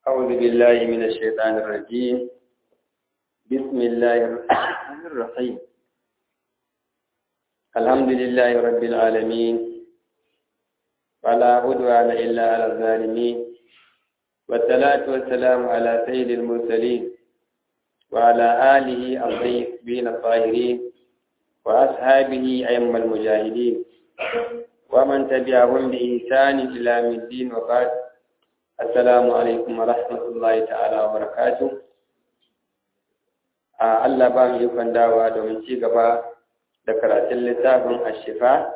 أعوذ بالله من الشيطان الرجيم بسم الله الرحمن الرحيم الحمد لله رب العالمين ولا عدوان إلا على الظالمين والصلاة والسلام على سيد المرسلين وعلى آله الطيبين الطاهرين وأصحابه أئمة المجاهدين ومن تبعهم بإحسان إلى يوم الدين وبعد السلام عليكم ورحمة الله تعالى وبركاته Allah ba mu ikon dawa domin ci gaba da karatun littafin ashifa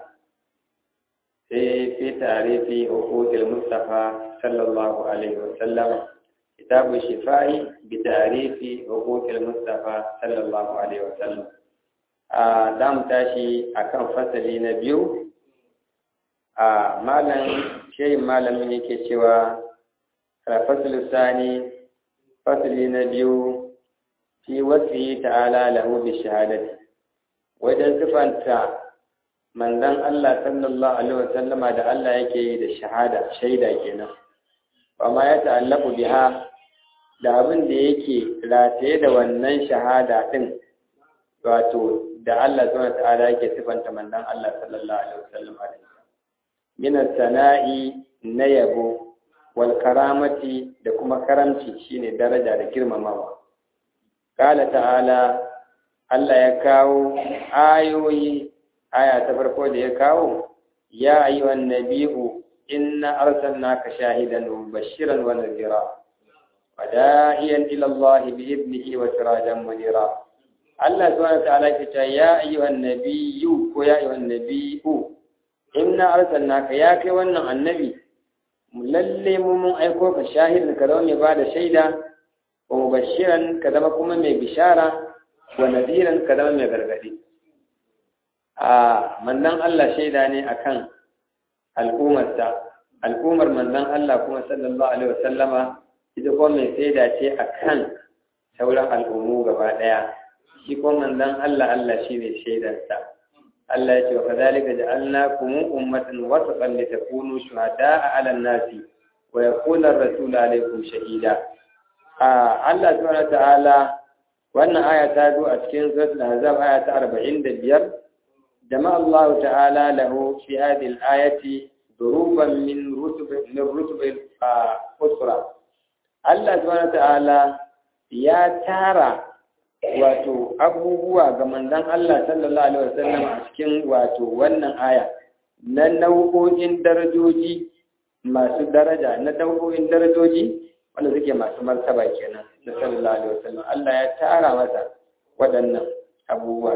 sai fi tarifi hukukil Mustafa sallallahu alaihi wasallam kitabu shifai bi tarifi hukukil Mustafa sallallahu alaihi wasallam a za mu tashi akan fasali na biyu a malam shehin malamin yake cewa fasali sani fasali na biyu fi wasiyi ta'ala lahu bi shahadati wajen sifanta manzon Allah sallallahu alaihi wasallama da Allah yake yi da shahada shaida kenan ba ma ya ta'allaku biha da abin da yake rataye da wannan shahada din wato da Allah subhanahu ta'ala yake sifanta manzon Allah sallallahu alaihi wasallama da min sana'i na yabo wal karamati da kuma karamci shine daraja da girmamawa Kala ta'ala Allah ya kawo ayoyi aya ta farko da ya kawo ya ayyuhan nabiyu inna arsalnaka shahidan wa mubashiran wa nadhira wa da'iyan ila Allah bi idnihi wa sirajan munira Allah subhanahu wa ta'ala ke cewa ya ayyuhan nabiyyu ko ya ayyuhan nabiyyu inna arsalnaka ya kai wannan annabi lalle mu mun aiko ka shahidan ka zama mai bada shaida wa mubashiran ka zama kuma mai bishara wa nadiran ka zama mai gargadi a manzon Allah shaida ne akan al'ummarsa al'ummar manzon Allah kuma sallallahu alaihi wasallama ita kuma mai shaida ce akan sauran al'ummu gaba daya shi kuma manzon Allah Allah shine shaidarsa Allah ya ce wa kadhalika ja'alnakum ummatan wasatan litakunu shuhada'a 'alan nasi wa yakuna ar-rasulu 'alaykum shahida Allah subhanahu ta'ala wannan aya ta zo a cikin suratul ahzab aya ta 45 jama'a Allah ta'ala lahu fi hadhihi al-ayati duruban min rutub min rutub al-usra Allah subhanahu ta'ala ya tara wato abubuwa ga manzon Allah sallallahu alaihi wasallam a cikin wato wannan aya na nau'o'in darajoji masu daraja na nau'o'in darajoji wanda suke masu martaba kenan na sallallahu alaihi wasallam Allah ya tara masa waɗannan abubuwa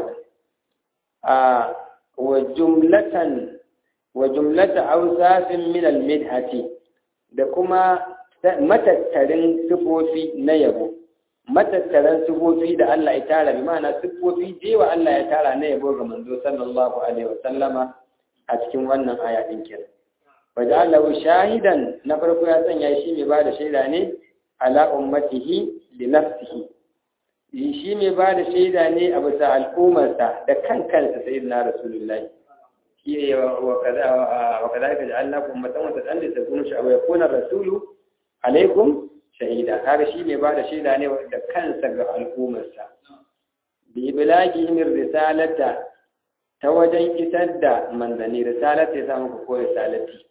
a wa jumlatan wa jumlata awsafin min al-midhati da kuma matattarin sifofi na yabo matattaran sifofi da Allah ya tara bi ma'ana sifofi jewa Allah ya tara na yabo ga manzo sallallahu alaihi wasallama a cikin wannan aya din kenan wajalahu shahidan na farko ya sanya shi mai bada shaida ne ala ummatihi li nafsihi shi mai bada shaida ne a bisa al'ummarsa da kan kansa sayyidina rasulullahi shi wa kaza wa kadhalika ja'alnakum ummatan wasatan li takunu sha'aba yakuna rasulu alaikum shahida kaga shi mai bada shaida ne da kansa ga al'ummarsa bi iblagihim risalata ta wajen isar da manzanni risalata ya samu ko risalati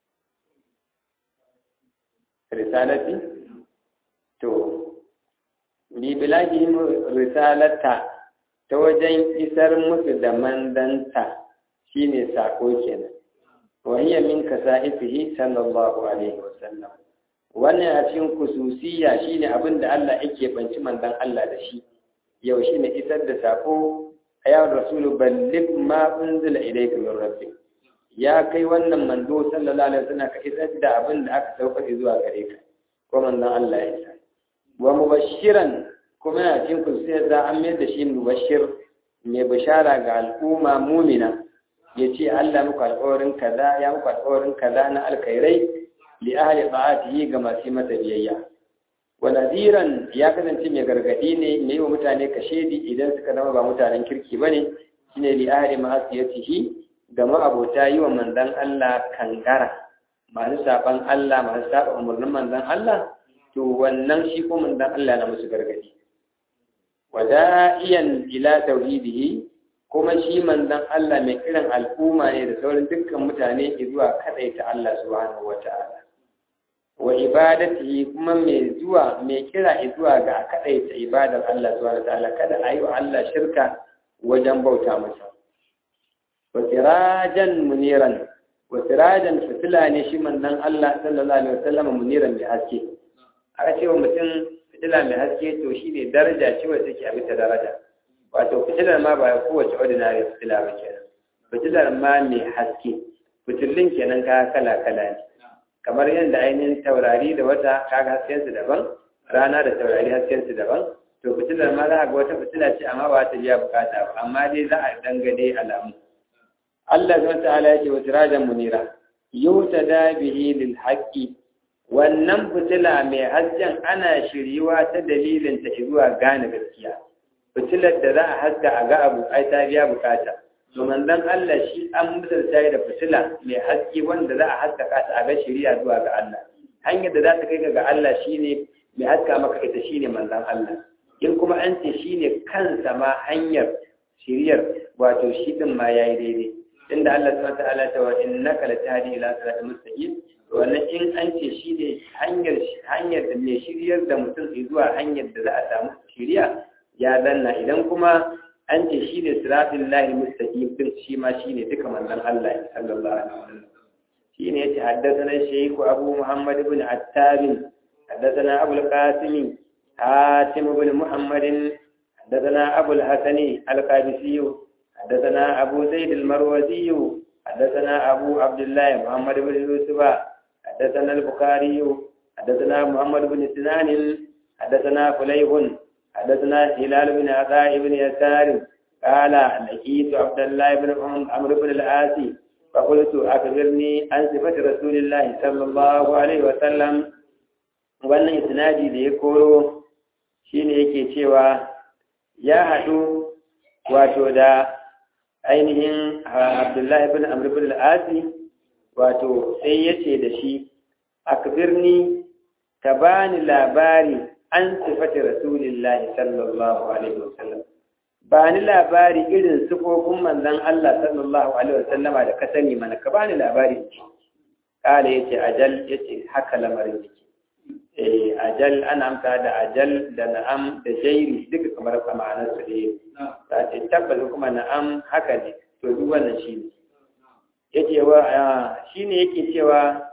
risalati to bi bilagihim risalata ta wajen isar musu da mandanta shine sako kenan wa hiya min kasa'ifihi sallallahu alaihi wasallam wannan a cikin kususiya shine abin da Allah yake banci mandan Allah da shi yau shine isar da sako ya rasulu balligh ma unzila ilayka min rabbik ya kai wannan manzo sallallahu alaihi wasallam ka isar da abin da aka sauka zuwa gare ka ko manzon Allah ya isa wa mubashiran kuma yana cikin kususiya za an mayar da shi mubashir mai bishara ga al'umma mumina ya ce Allah muku alƙawarin kaza ya muku alƙawarin kaza na alkhairai li ahli ta'atihi ga masu masa biyayya wa nadiran ya kasance mai gargadi ne mai wa mutane kashedi idan suka zama ba mutanen kirki bane shine li ahli ma'asiyatihi ga ma'abota yi wa manzon Allah kangara masu saban Allah masu saba umarnin manzon Allah to wannan shi ko manzon Allah na musu gargadi wada'iyan ila tauhidihi kuma shi manzon Allah mai kiran al'umma ne da sauran dukkan mutane zuwa kadaita Allah subhanahu wata'ala wa ibadatihi kuma mai zuwa mai kira zuwa ga kadaita ibadar Allah subhanahu wata'ala kada ayi wa Allah shirka wajen bauta masa wa sirajan muniran wa sirajan fitila ne shi manzon Allah sallallahu alaihi wasallam muniran mai haske aka ce wa mutum fitila mai haske to shine daraja ce wacce take a bisa daraja wato fitilar ma ba kowace ordinary fitila ba kenan fitilar ma mai haske fitilun kenan ka kala kala ne kamar yadda ainihin taurari da wata kaga hasken su daban rana da taurari hasken su daban to fitilar ma za a ga wata fitila ce amma ba ta biya bukata ba amma dai za a dangane alamu Allah subhanahu ta'ala ya ce wa sirajan munira yutada bihi lil haqqi wannan fitila mai hasken ana shiryuwa ta dalilin ta zuwa gane gaskiya fitilar da za a haska a ga abu ai ta biya bukata to manzon Allah shi an misalta da fitila mai haske wanda za a haskaka ta a ga shiriya zuwa ga Allah hanyar da za ta kai ga Allah shine mai haska maka ita shine manzon Allah in kuma an ce shine kansa ma hanyar shiriyar wato shi din ma yayi daidai inda Allah subhanahu wa ta'ala ta wa innaka latahdi ila siratal mustaqim wannan in an ce shi ne hanyar hanyar da mai shiryar da mutum zuwa hanyar da za a samu shiriya ya zanna idan kuma an ce shi ne siratul lahi mustaqim din shi ma shi ne duka manzon Allah sallallahu alaihi wasallam shi ne yace haddathana shaykh Abu Muhammad ibn Attab haddathana Abu al-Qasim Hatim ibn Muhammad haddathana Abu al-Hasani al-Qabisi haddathana Abu Zaid al-Marwazi حدثنا أبو عبد الله محمد بن يوسف حدثنا البخاري حدثنا محمد بن سنان حدثنا فليح حدثنا هلال بن عطاء بن يسار قال لقيت عبد الله بن عمرو بن العاصي فقلت أخبرني عن صفة رسول الله صلى الله عليه وسلم wannan isnadi da ya koro shine yake cewa ya haɗu wato da ainihin abdullahi bin amr bin al'asi wato sai ya ce da shi akbirni ka bani labari an sifati rasulillahi sallallahu alaihi wasallam bani labari irin sifofin manzon Allah sallallahu alaihi wasallama da ka sani mana ka bani labari kala yace ajal yace haka lamarin yake eh ajal ana amsa da ajal da na'am da jairi duka kamar ma'anar su ne ta ce tabbas kuma na'am haka ne to duk wannan shi ne yake wa shi ne yake cewa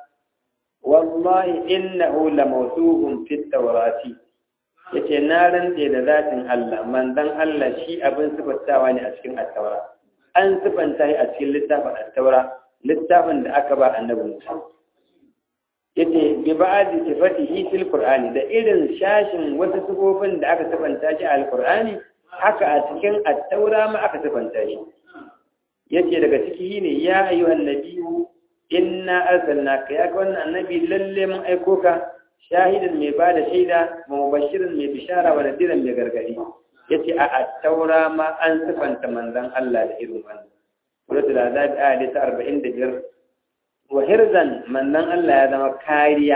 wallahi innahu la mawsuhun fi tawrati yace na rantse da zatin Allah manzon Allah shi abin sifantawa ne a cikin at-taura an sifanta shi a cikin littafin at-taura littafin da aka ba annabi Musa yace bi ba'di sifatihi fil qur'ani da irin shashin wasu sifofin da aka sifanta shi a al-qur'ani haka a cikin at-taura ma aka sifanta shi yace daga ciki ne ya ayyuhan nabiyyu inna arsalnaka ya ga wannan annabi lalle mun aiko ka shahidan mai bada shaida wa mubashirin mai bishara wa nadiran mai gargadi yace a at-taura ma an sifanta manzon Allah da irin wannan suratul azab ayat ta 45 wa hirzan manzon Allah ya zama kariya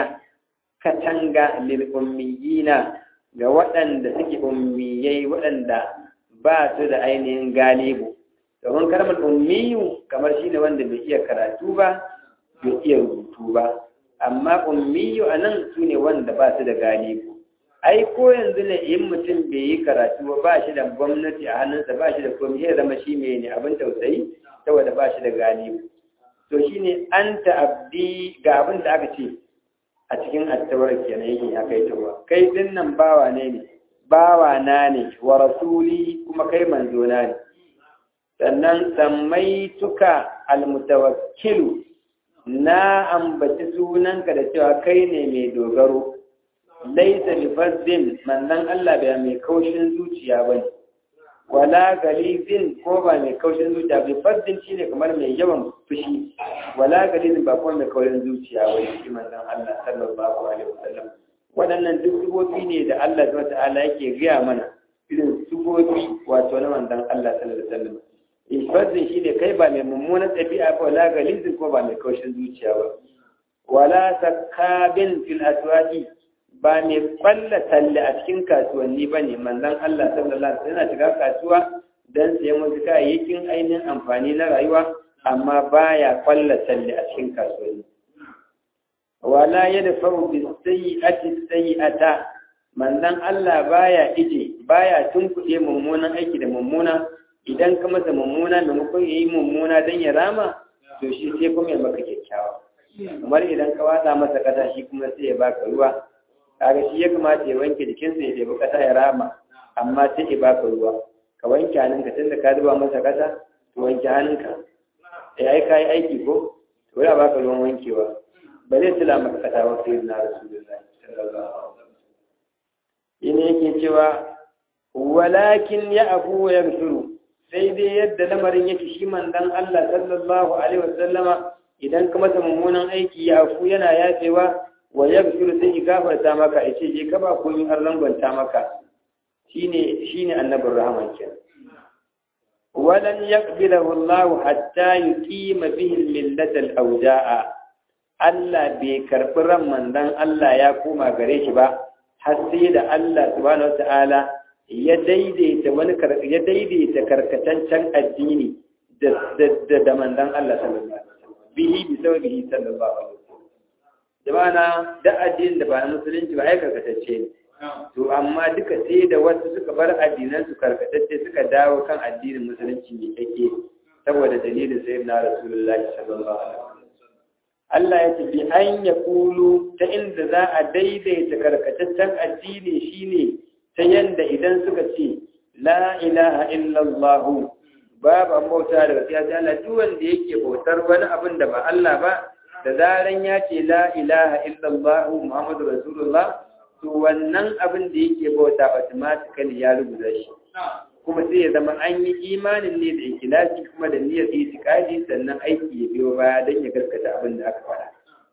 katanga lil ummiyina ga waɗanda suke ummiyai waɗanda ba su da ainihin galibu domin kalmar ummiyu kamar shi ne wanda bai iya karatu ba bai iya rubutu ba amma ummiyu a nan su ne wanda ba su da galibu ai ko yanzu ne in mutum bai yi karatu ba ba shi da gwamnati a hannunsa ba shi da komai ya zama shi mai ne abin tausayi saboda ba shi da galibu to shi ne an ta'abdi ga abin da aka ce a cikin attawar kenan yake ya kai tawa kai din nan bawa ne ne bawa na ne wa rasuli kuma kai manzo na ne sannan sammaituka almutawakkilu na ambaci sunanka da cewa kai ne mai dogaro laisa bi fazzin manzon Allah bai mai kaushin zuciya bane wala galizin ko ba mai kaushin zuciya bi fazzin shine kamar mai yawan fushi wala galizin ba kuma mai kaushin zuciya bane shi manzon Allah sallallahu alaihi wasallam waɗannan duk sifofi ne da Allah subhanahu wa ta'ala yake gaya mana irin sifofi wato na manzon Allah sallallahu alaihi wasallam ifazin shi ne kai ba mai mummunan ɗabi'a ba wala galizin ko ba mai kaushin zuciya ba wala sakabin fil aswaqi ba mai kwalla talle a cikin kasuwanni ba ne manzan Allah sallallahu alaihi wasallam yana shiga kasuwa don sayan wasu kayayyakin ainihin amfani na rayuwa amma baya kwalla talle a cikin kasuwanni wala ya da faru bi sayyi'ati sayyi'ata manzan Allah baya ije baya tunkuɗe mummunan aiki da mummuna idan ka masa mummuna maimakon ya yi mummuna don ya rama to shi sai kuma ya maka kyakkyawa kamar idan ka watsa masa kasa shi kuma sai ya baka ruwa kaga shi ya kamata ya wanke jikinsa ya ɗebi kasa ya rama amma sai ya baka ruwa ka wanke hannunka tun da ka zuba masa kasa to wanke hannunka ya yi kayi aiki ko to ya baka ruwan wankewa ba zai tula maka kasa wa sai na rasulullahi sallallahu alaihi wasallam ina yake cewa walakin ya afu wa yaghfiru sai dai yadda lamarin yake shi manzon Allah sallallahu alaihi wasallama idan ka masa mummunan aiki ya afu yana yafewa wa yaghfiru sai ya gafarta maka ya ce je ka ba komai har rangwanta maka shine shine annabin rahman kenan walan yaqbilahu Allah hatta yuqima bihi al-millata al-awja'a Allah bai karbi ran manzon Allah ya koma gare shi ba har sai da Allah subhanahu wataala ya daidaita wani ya daidaita karkataccen addini da da da manzon Allah sallallahu alaihi wasallam bihi bi sababihi sallallahu alaihi wasallam jama'a da addinin da ba na musulunci ba ai karkatacce ne to amma duka sai da wasu suka bar addinan su karkatacce suka dawo kan addinin musulunci mai kake saboda dalilin sayyidina rasulullahi sallallahu alaihi wasallam Allah ya ce bi an ya kulu ta inda za a daidaita karkataccen addini shine ta yanda idan suka ce la ilaha illallah babu bauta daga sai Allah duk wanda yake bautar wani abin da ba Allah ba da zaran ya ce la ilaha illallah muhammadu rasulullah to wannan abin da yake bauta automatically ya rubuta shi kuma sai ya zama an yi imanin ne da ikilasi kuma da niyyar itikadi sannan aiki ya biyo baya don ya gaskata abin da aka faɗa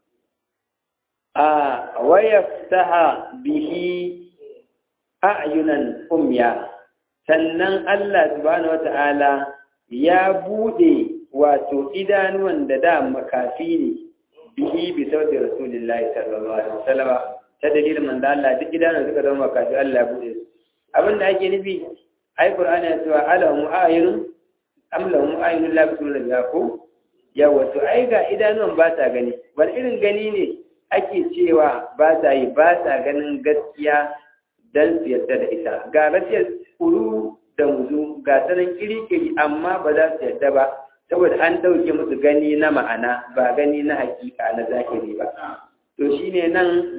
a wayaftaha bihi a'yunan umya sannan Allah subhanahu wata'ala ya bude wato idanuwan da da makafi ne bihi bi sauti rasulillahi sallallahu alaihi wasallam ta dalilin manzo Allah duk idanuwan suka zama makafi Allah ya bude su abin da ake nufi ai qur'ani ya cewa alamu ayun am lahum ayun la bismillah biha ko yawa to ai ga idanuwan ba ta gani wani irin gani ne ake cewa ba ta yi ba ta ganin gaskiya dan su yarda da ita ga rasiyar kuru da muzu ga sanan kiri-kiri amma ba za su yarda ba saboda an ɗauke musu gani na ma'ana ba gani na hakika na zahiri ba to shine nan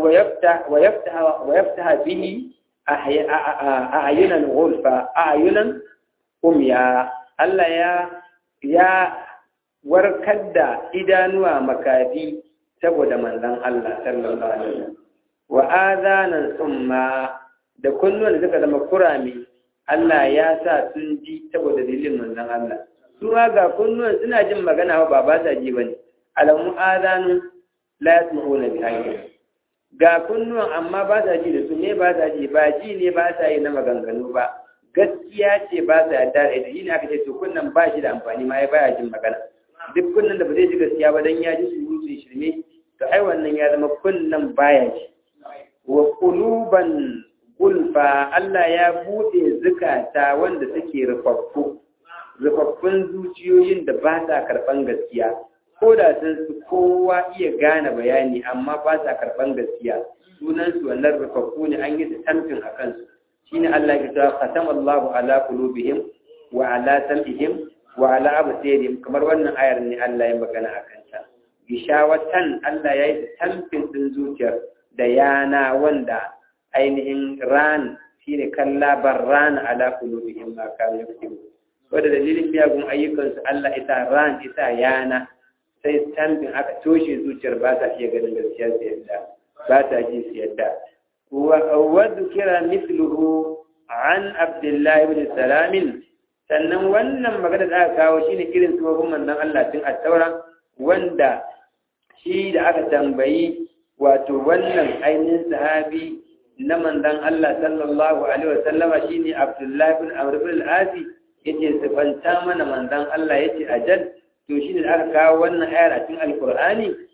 wayafta bihi a'ayunan gulfa a'ayunan umya Allah ya ya warkar da idanuwa makafi saboda manzon Allah sallallahu alaihi wasallam wa azanan summa da kunnuwan da suka zama kurame Allah ya sa sun ji saboda dalilin manzon Allah su ma ga kunnuwan suna jin magana ba ba sa ji bane alamu azanu la yasma'una bi hayyin ga kunnuwan amma ba sa ji da su ne ba sa ji ba ji ne ba sa yi na maganganu ba gaskiya ce ba sa yarda da ita yi ne aka ce to kunnan ba shi da amfani ma ya baya jin magana duk kunnan da ba zai ji gaskiya ba dan ya ji su su shirme to ai wannan ya zama kunnan baya ji wa quluban gulfa Allah ya bude zukata wanda suke rufaffu rufaffun zuciyoyin da ba sa karban gaskiya ko da sun su kowa iya gane bayani amma ba sa karɓan gaskiya sunansu wannan rufaffu ne an yi tamfin a kansu shine Allah ya cewa khatam Allahu ala qulubihim wa ala sam'ihim wa ala absarihim kamar wannan ayar ne Allah ya magana a kanta gishawatan Allah ya yi tamfin din zuciyar da yana wanda ainihin ran shine kallabar ran ala qulubihim ma kanu yaktubu wanda dalilin miyagun ayyukansu Allah ita ran ita yana sai tambin aka toshe zuciyar ba ta iya ganin gaskiya su yadda ba ta ji su yadda wa kira misluhu an abdullahi ibn salamin sannan wannan magana da aka kawo shine irin tsohon manzon Allah tun at-taura wanda shi da aka tambayi wato wannan ainihin sahabi na manzon Allah sallallahu alaihi wasallama shine abdullahi ibn amr ibn al-asi yace sifanta mana manzon Allah yace ajal to shi ne da aka kawo wannan ayar a cikin alkur'ani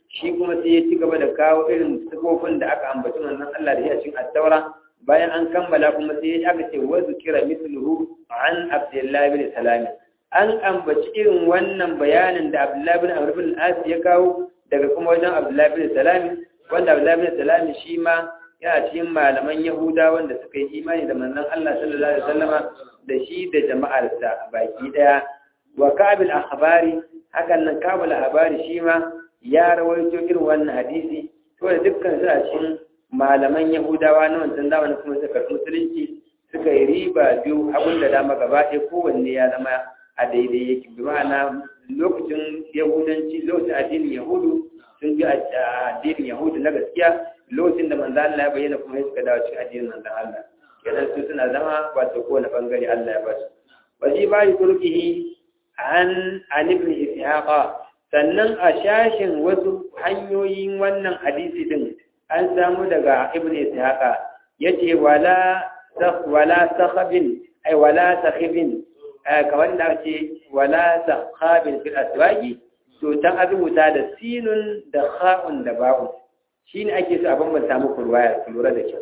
shi kuma sai ya ci gaba da kawo irin sifofin da aka ambaci manzon Allah da shi a cikin at-taura bayan an kammala kuma sai aka ce wa zikira mithluhu an abdullahi bin salam an ambaci irin wannan bayanin da abdullahi bin amr bin al ya kawo daga kuma wajen abdullahi bin salam wanda abdullahi bin salam shi ma yana cikin malaman yahuda wanda suka yi imani da manzon Allah sallallahu alaihi wasallama da shi da jama'arsa baki daya wa kabil akhbari hakan nan kabil akhbari shi ma ya rawaito irin wannan hadisi to da dukkan su a cikin malaman yahudawa na wancan zamanin kuma suka karɓi musulunci suka yi riba biyu abin da dama gaba ɗaya kowanne ya zama a daidai yake bi ma'ana lokacin yahudanci lokacin addinin yahudu sun bi addinin yahudu na gaskiya lokacin da manzo Allah ya bayyana kuma suka dawo cikin addinin manzo Allah kenan su suna zama wato kowane bangare Allah ya basu waji ba yi turkihi an an ibn ishaqa sannan a shashin wasu hanyoyin wannan hadisi din an samu daga ibn ishaqa yace wala wala sakhabin ay wala sakhibin kamar da ce wala sakhabin fil aswaqi to tan azubuta da sinun da kha'un da ba'un shine ake so a bambanta muku ruwaya ku lura da kyau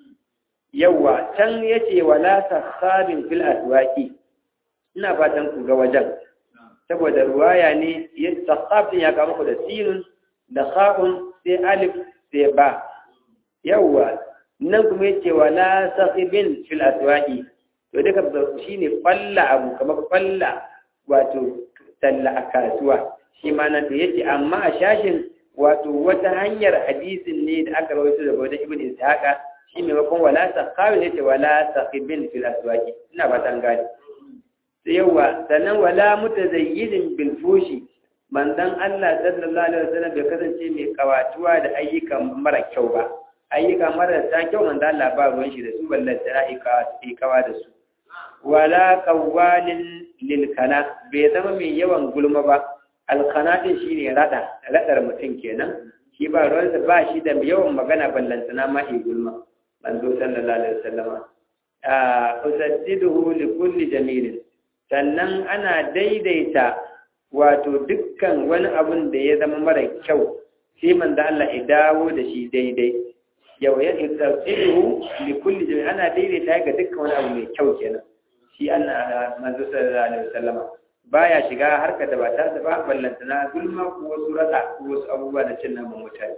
yawa can yace wala sakhabin fil aswaqi ina fatan ku ga wajen saboda ruwaya ne ya sakhab ya ga muku da sinun da kha'un sai alif sai ba yawa nan kuma yace wala saqibin fil aswaqi to duka shine falla abu kamar falla wato talla a kasuwa shi ma nan da yace amma a shashin wato wata hanyar hadisin ne da aka rawaito daga wajen ibn ishaqa shi maimakon wala saqibin yace wala saqibin fil aswaqi ina ba tan gani sai yawa sannan wala mutazayyidin bil fushi manzon Allah sallallahu alaihi wasallam bai kasance mai kawatuwa da ayyukan mara kyau ba ayyuka marasa kyau manzo Allah ba ruwan shi da su ballan tara'ika kawa da su wala qawalin lil kana bai zama mai yawan gulma ba alkana din shine rada radar mutum kenan shi ba ruwan sa ba shi da yawan magana ballantana ma yi gulma manzo sallallahu alaihi wasallam a usaddiduhu li kulli jamilin sannan ana daidaita wato dukkan wani abun da ya zama mara kyau sai manzo Allah ya dawo da shi daidai yau ya tsartsiru li kulli jami ana daidaita ga dukkan wani abu mai kyau kenan shi ana manzo sallallahu alaihi wasallam baya shiga harkar da ba ta da ba ballanta na gulma ko wasu rasa ko wasu abubuwa da cin naman mutane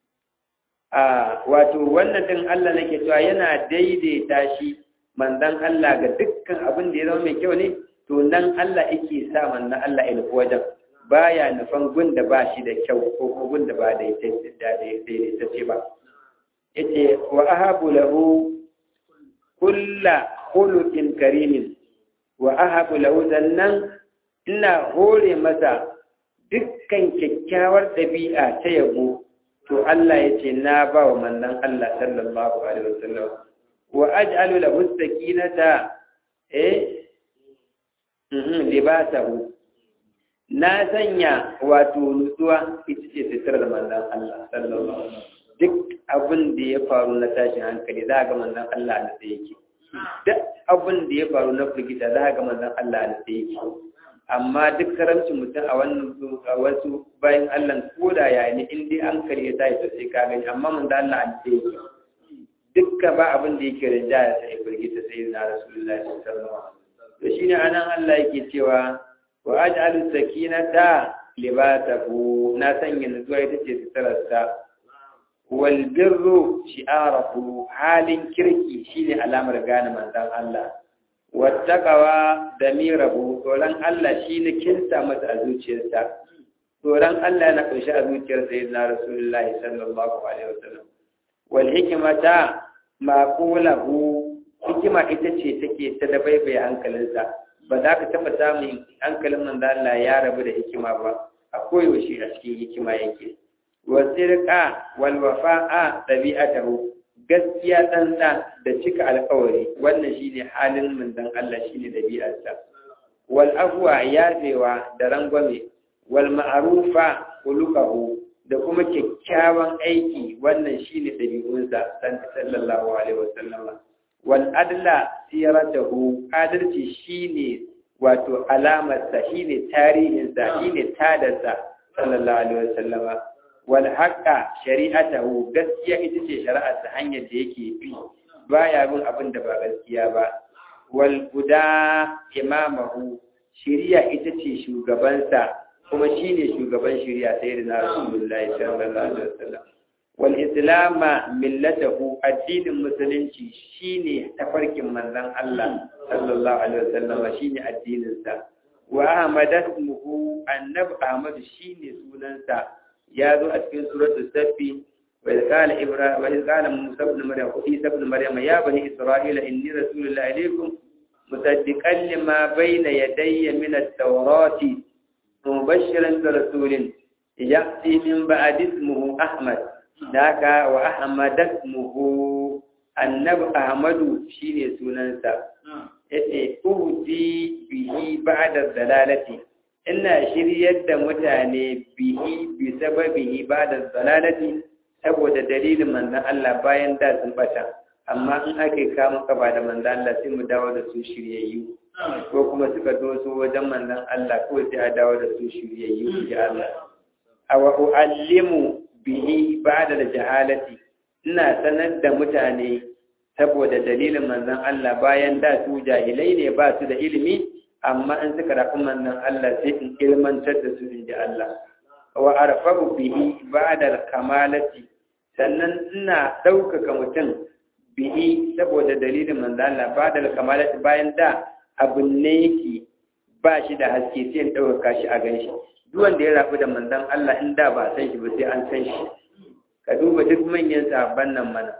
a wato wannan din Allah nake cewa yana daidaita shi manzon Allah ga dukkan abin da ya zama mai kyau ne to nan Allah yake sa manzon Allah ya nufi wajen baya nufan gun da ba shi da kyau ko kuma gun da ba daidaitacce ba yace wa ahabu lahu kulla khuluqin karimin wa ahabu lahu zannan ina hore masa dukkan kyakkyawar dabi'a ta yabo to Allah yace na ba wa mannan Allah sallallahu alaihi wasallam wa aj'alu lahu sakinata eh mhm libasahu na sanya wato nutsuwa ita ce sitar da manzan Allah sallallahu alaihi duk abin da ya faru na tashin hankali za ga manzan Allah da sai yake duk abin da ya faru na firgita za ga manzan Allah da sai yake amma duk karamcin mutum a wannan a wasu bayan Allah ko da ya ne in dai an kare ya tashi sai ka gani amma manzan Allah da sai yake dukka ba abin da yake rinjaya sai firgita sai na rasulullahi sallallahu alaihi wasallam to shine anan Allah yake cewa wa aj'alu sakinata libatahu na sanya nutsuwa ita ce sutararsa wal birru shi'arahu halin kirki shine alamar gane manzon Allah wattaqawa damirahu tsoron Allah shine kinsa masa a zuciyarsa tsoron Allah yana kunshi a zuciyar sayyidina rasulullah sallallahu alaihi wasallam wal hikmata ma qulahu hikima ita ce take ta dabaibaye hankalinsa ba za ka taɓa samun hankalin manzo Allah ya rabu da hikima ba a koyaushe a cikin hikima yake wa sirqa wal wafa'a tabi'atahu gaskiya tsantsa da cika alƙawari wannan shine halin manzon Allah shine dabi'arsa wal afwa yafewa da rangwame wal ma'rufa khuluquhu da kuma kyakkyawan aiki wannan shine dabi'unsa sallallahu alaihi wasallam wal adla siratahu adalci shine wato alamarsa shine tarihinsa shine tadarsa sallallahu alaihi wasallam wal haqqa shari'atahu gaskiya ita ce shari'ar ta hanyar da yake bi baya bin abin da ba gaskiya ba wal guda imamahu shari'a ita ce shugabansa kuma shine shugaban shari'a sayyidina rasulullahi sallallahu alaihi wasallam wal islama millatahu addinin musulunci shine tafarkin manzon Allah sallallahu alaihi wasallam shine addinin sa wa ahmad ismuhu annabi ahmad shine sunansa ya zo a cikin suratul safi wa qala ibrahim wa qala musa ibn maryam isa ibn maryam ya bani isra'ila inni rasulullahi ilaykum musaddiqan lima bayna yadayya min at-taurati mubashiran bi rasulin ya'ti min ba'di ismuhu ahmad daka wa ahmad ismuhu annabi ahmadu shine sunansa yace uhdi bihi ba'da dalalati ina shiryar da mutane bihi bi sababihi ba'da dalalati saboda dalilin manzon Allah bayan da sun bata amma in ake kama kafa da manzon Allah sai mu dawo da su shiryayyu ko kuma suka doso wajen manzon Allah ko sai a dawo da su shiryayyu ya Allah aw uallimu bihi ba'da jahalati ina sanar da mutane saboda dalilin manzon Allah bayan da su jahilai ne ba su da ilimi amma in suka rafi manzon Allah sai in ilmantar da su inji Allah wa arfabu bihi ba'da kamalati sannan ina ɗaukaka mutum bihi saboda dalilin manzon Allah ba'da kamalati bayan da abun ne yake ba shi da haske sai in ɗaukaka shi a ganshi duk wanda ya rafi da manzon Allah in da ba san shi ba sai an san shi ka duba duk manyan sahabban nan mana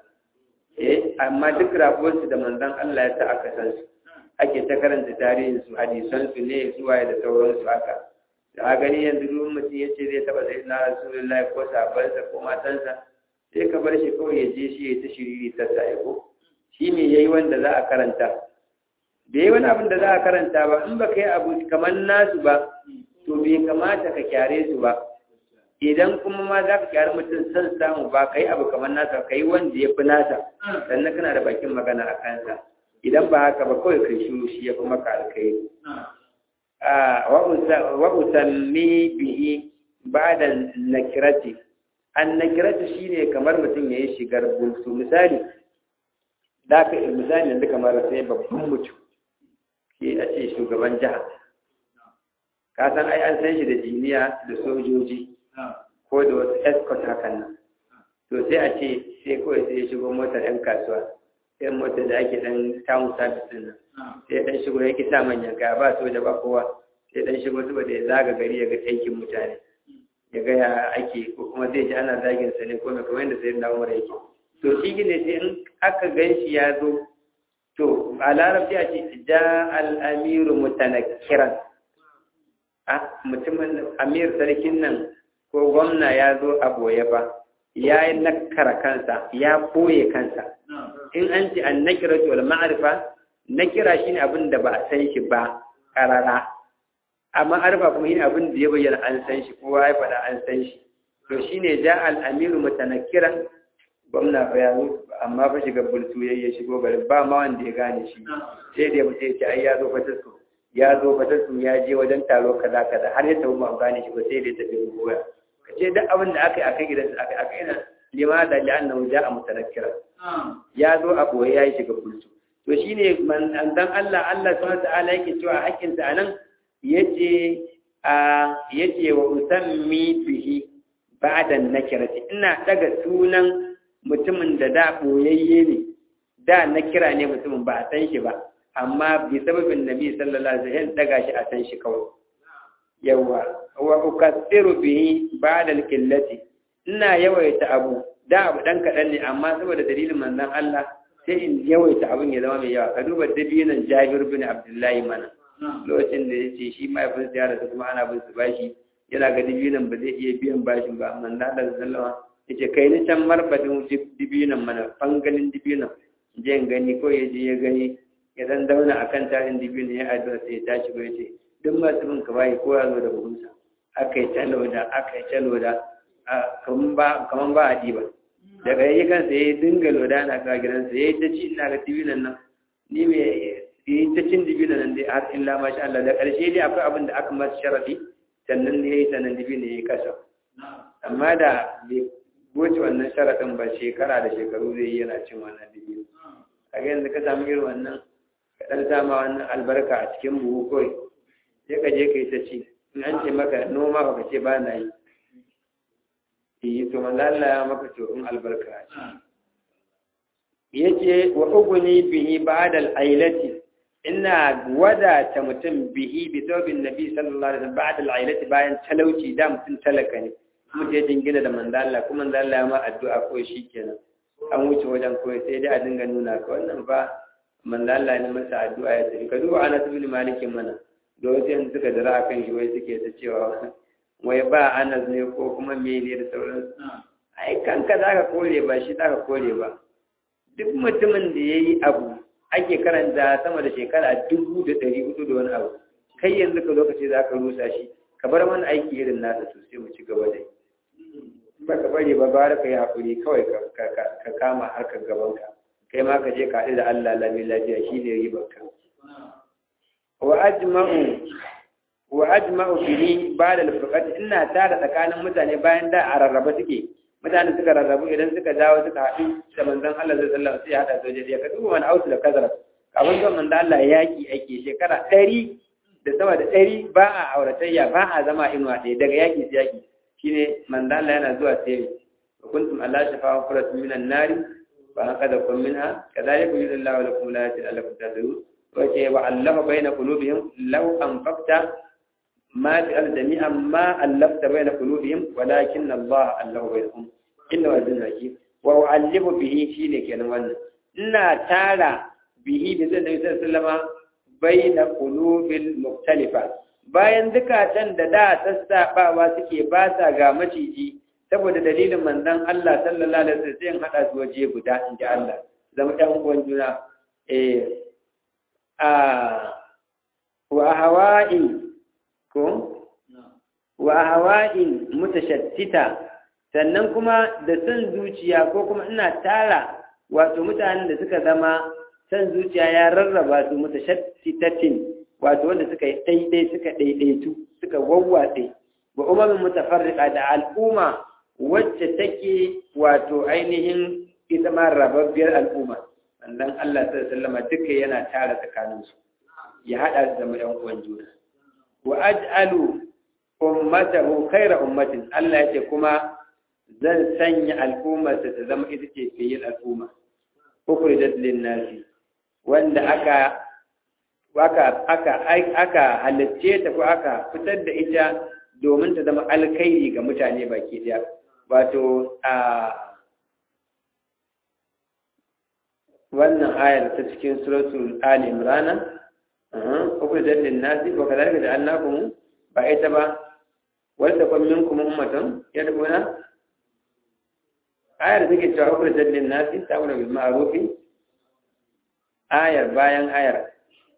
eh amma duk rabuwarsu da manzon Allah ya sa aka san su ake ta karanta tarihin su hadisan su ne su waye da sauransu haka da a gani yanzu duk mutum ya ce zai taba sai na rasulullahi ko sabansa ko matansa sai ka bar shi kawai ya je shi ya ta shiriri ta sa ko shi ne yayi wanda za a karanta da yi wani abin da za a karanta ba in ba ka yi abu kamar nasu ba to bai kamata ka kyare su ba idan kuma ma za ka kyari mutum son samu ba ka yi abu kamar nasa ka yi wanda ya fi nasa sannan kana da bakin magana a kansa idan ba haka ba kawai kai shiru shi ya fi maka alkhairi wa usammi bihi ba'da nakirati an nakirati shine kamar mutum yayi shigar bulsu misali da ka misali yanzu kamar sai babban mutum ke a ce shugaban jiha ka san ai an san shi da jiniya da sojoji ko da wasu escort hakan nan to sai a ce sai kawai sai ya shigo motar 'yan kasuwa sai motar da ake dan town service din nan sai dan shigo ya kisa manyan kaya ba soja ba kowa sai dan shigo saboda ya zaga gari ya ga aikin mutane ya ga ya ake ko kuma zai ji ana zagin sa ne ko mai kamar yadda sai na umar yake to shi ne sai in aka gan shi ya zo to a larabci a ce ja al-amiru mutanakkiran a mutumin amir sarkin nan ko gwamna ya zo a boye ba ya yi nakara kansa ya koye kansa in an ce an nakira wal ma'arifa nakira shine abin da ba a san shi ba karara amma arfa kuma shine abin da ya bayyana an san shi kowa ya faɗa an san shi to shine ja al amiru mutanakkiran gwamna fa ya zo amma fa shiga bultu ya shigo garin ba ma wanda ya gane shi sai da mutum ya ce ai ya zo fatasku ya zo fatasku ya je wajen taro kaza kaza har ya tafi ba gane shi ba sai da ya tafi goya ka ce duk abin da aka yi akan gidansa aka aka yana limada li'annahu ja'a mutanakkira ya zo a boye ya yi shiga bultu to shine manzon Allah Allah subhanahu wa ta'ala yake cewa hakkin sa anan yace a yace wa usammi bihi ba'da nakirati ina daga sunan mutumin da da boyayye ne da na kira ne mutumin ba a san shi ba amma bi sababin nabi sallallahu alaihi wasallam daga shi a san shi kawai yawa wa ukathiru bihi ba'da al-qillati ina yawaita abu da abu dan kadan ne amma saboda dalilin manzon Allah sai in yawaita abun ya zama mai yawa ka duba dabinan Jabir bin Abdullahi mana lokacin da yace shi mahaifinsa ya rasu kuma ana bin su bashi yana ga dabinan ba zai iya biyan bashin ba amma Allah sallallahu alaihi wasallam yace kai ni can marbadin dibinan mana fangalin dibinan je in gani ko ya je ya gani ya dan dauna akan tarin dibinan ya addu'a sai ya tashi ko yace duk masu bin ka bai ko ya zo da buhunsa aka yi talo da aka yi talo da kaman ba kaman ba a diba daga yayi kansa yayi dinga loda na ka gidansa yayi ta ci ina ga dibinan nan ni me yayi ta cin dibinan nan dai har illa masha Allah da karshe dai akwai abin da aka masa sharadi sannan ne yayi sannan dibinan yayi kasa amma da bai goce wannan sharaɗin ba shekara da shekaru zai yi yana cin wannan dubi kaga yanzu ka samu irin wannan ka ɗan sama wannan albarka a cikin buhu kawai sai ka je ka yi ta ci in an ce maka noma ba ka ce ba na yi yi to manzo Allah ya maka to in albarka a ci yace wa uguni bihi ba'da al-ailati ina wadata mutum bihi bi tawbin nabi sallallahu alaihi wasallam ba'da al-ailati bayan talauci da mutum talaka ne mutum ya jingina da manzo Allah kuma manzo Allah ya ma addu'a ko shikenan an wuce wajen koyi sai dai a dinga nuna ka wannan ba manzo Allah ne masa addu'a ya tafi ka duba Anas ibn Malik mana da wasu yanzu suka dara akan shi wai suke ta cewa wai ba Anas ne ko kuma me ne da sauransu ai kanka zaka kore ba shi zaka kore ba duk mutumin da yayi abu ake karanta sama da shekara dubu da ɗari hudu da wani abu kai yanzu ka lokaci za ka rusa shi ka bar mana aiki irin nasa sosai mu ci gaba da yi ba ka bari ba bara ka yi haƙuri kawai ka kama harkar gabanka kai ma ka je ka haɗu da Allah lami lafiya shi ne ribarka wa ajma'u wa ajma'u bihi ba'da al-furqat ina tara tsakanin mutane bayan da a rarraba suke mutane suka rarrabu idan suka dawo suka haɗu da manzon Allah zai sallah sai ya haɗa sojoji ka duba wani ausu da kazara kafin zuwa manzon Allah yaki ake shekara ɗari da sama da ɗari ba a auratayya ba a zama inuwa ɗaya daga yaki sai yaki shine manzon Allah yana zuwa sai kuntum Allah shafa furat minan nari fa anqadakum minha kadhalika yudillahu lakum la ta'lamu tadrun wa ce wa allafa baina qulubihim law anfaqta ما تقال جميعا ما ألفت بين قلوبهم ولكن الله ألف بينهم إنه عزيز حكيم وأعلم به شيء كان وانا إنا تارى به بزن النبي صلى الله عليه وسلم بين قلوب المختلفة bayan zukatan da da sassaɓawa suke ba sa ga maciji saboda dalilin manzon Allah sallallahu alaihi wasallam sai hada su waje guda in ji Allah zama ɗan uwan juna eh a wa hawa'i ko wa hawa'in mutashattita sannan kuma da san zuciya ko kuma ina tara wato mutanen da suka zama san zuciya ya rarraba su mutashattitatin wato wanda suka yi daidai suka daidaitu suka wawwatse wa umamin mutafarriqa da al'umma wacce take wato ainihin ita ma rababbiyar al'umma sannan Allah sallallahu alaihi wasallam duka yana tara tsakaninsu ya hada da mu yan uwan juna wa aj'alu ummatahu khayra ummatin Allah yace kuma zan sanya al'ummar ta zama ita ce fiye al'umma ukhrijat lin-nasi wanda aka aka aka aka halacce ta ko aka fitar da ita domin ta zama alkhairi ga mutane baki daya wato a wannan ayar ta cikin suratul ali imran ukhrijat lin-nasi wa kadhalika ja'alnakum ba ita ba wanda kun minkum ummatan yad'una ayar take cewa ukhrijat lin-nasi ta'muru bil ma'ruf ayar bayan ayar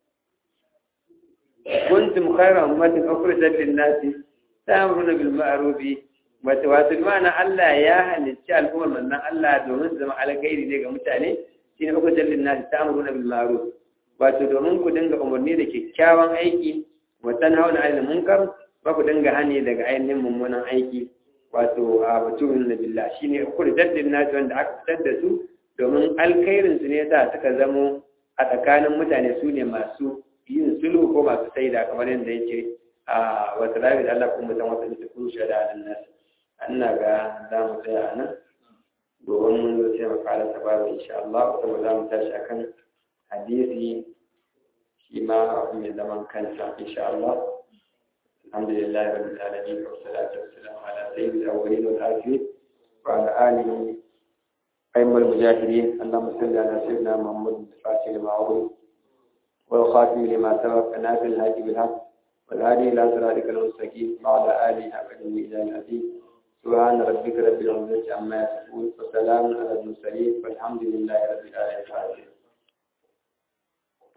kuntum khayra ummatin ukhrijat lin-nasi ta'muruna bil ma'ruf wato wato ma'ana Allah ya halicci al'ummar manzon Allah domin su zama alkhairi ne ga mutane shine ukhrijat lin-nasi ta'muruna bil ma'ruf wato domin ku dinga umarni da kyakkyawan aiki wa tanhauna 'anil munkar ba ku dinga hani daga ainihin mummunan aiki wato a batun na billah shine ukhrijat lin-nasi wanda aka fitar da su domin alkhairin su ne yasa suka zamo a tsakanin mutane su ne masu yin sulhu ko masu saida kamar yadda yake a wata lafi da Allah kuma mutan wata da kuma shada da nasu ina ga za mu tsaya a nan domin mun zo sai mu fara sababu insha Allah saboda za mu tashi akan hadisi shi ma mai zaman kansa insha Allah alhamdulillah rabbil alamin wa salatu wassalamu ala sayyidil awwalin wal akhirin wa ala alihi أيما المجاهدين اللهم صل على سيدنا محمد الفاتح لما أغلق والخاتم لما سبق نازل الهادي بالحق والهادي إلى صراطك المستقيم وعلى آله أبدا إلى العزيز سبحان ربك رب العزة عما يصفون وسلام على المرسلين والحمد لله رب العالمين